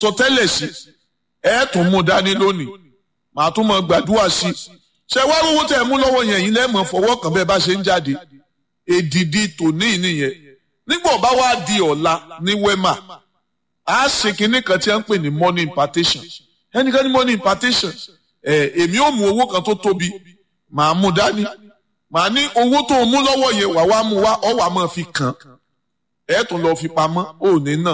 sọ tẹ́lẹ̀ sí ẹ tún mú dání lónìí màá tún mọ gbàdúrà sí i ṣe wá owó tẹ̀ mú lọ́wọ́ yẹn yìí lẹ́mọ̀ fọwọ́ kàn bẹ́ẹ̀ bá ṣe ń jáde èdìdì tòní nìyẹn nígbà bá wá di ọ̀la ní wema a ṣe kinní kan tí a ń pè ní money impartation ẹnìkan ní money impartation ẹ èmi ò mú owó kan tó tóbi màá mú dání màá ní owó tó mú lọ́wọ́ yẹn wà wá mú wá ọ wà máa fi kàn ẹ tún lọ fi pamọ́ òní náà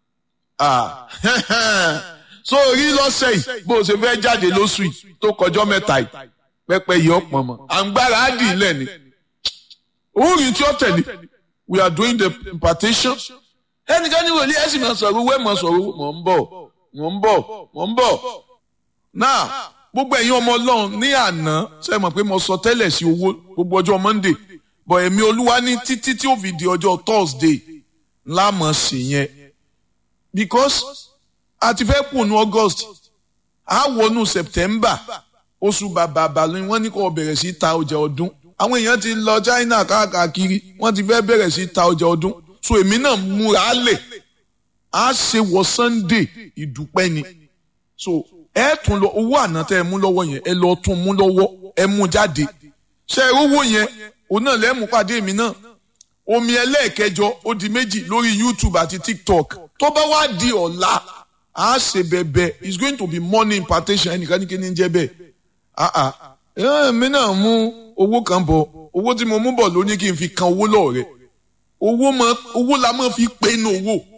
so rí lọ́sẹ̀ yìí bó o ṣe fẹ́ jáde lóṣù yìí tó kọjọ́ mẹ́ta yìí pẹ́pẹ́ yìí ọ̀pọ̀ mọ́ àǹgbára á dì í lẹ́ni orin tí ó tẹ̀lé we are doing the impartation ẹnìkan ní wòlíì ẹ̀sìn máa sọ̀rọ̀ owó ẹ̀ máa sọ̀rọ̀ owó mọ̀ ń bọ̀ mọ̀ ń bọ̀ mọ̀ ń bọ̀ náà gbogbo ẹ̀yin ọmọ ọlọ́run ní àná ṣe mọ̀ pé mo sọ tẹ́lẹ̀ sí owó gbogbo ọjọ́ monday bọ̀ ẹ̀mí olúwa ní títí tí ó fi di ọjọ́ thursday ńlá mọ̀ sí yẹn because a ti fẹ́ kùnú august a wọnú september oṣù bàbà bàlú wọ́n ní kó bẹ̀rẹ̀ sí ta ọjà ọdún àwọn èèyàn ti lọ china káàkiri wọ́n ti fẹ́ bẹ̀rẹ̀ sí ta ọjà ọdún so èmi náà múra lẹ̀ á ṣe wọ sunday ìdúpẹ́ ni so ẹ tún lọ owó àná tẹ ẹ mú lọ́wọ́ yẹn ẹ lọ tún mú lọ́wọ́ ẹ mú jáde ṣe ẹ owó yẹn òun náà lẹ́mú pàdé mi náà omi ẹlẹ́ẹ̀kẹjọ ó di méjì lórí youtube àti tiktok tó bá wá di ọ̀la á ṣe bẹ̀bẹ̀ it's going to be money impartation ẹnìkan ní kí ni jẹ́ bẹ́ẹ̀ ah ah èmi náà mú owó kan bọ̀ owó tí mo mú bọ̀ ló ní kí n fi kan owó lọ́ọ̀rẹ́ owó la máa fi pinnu owó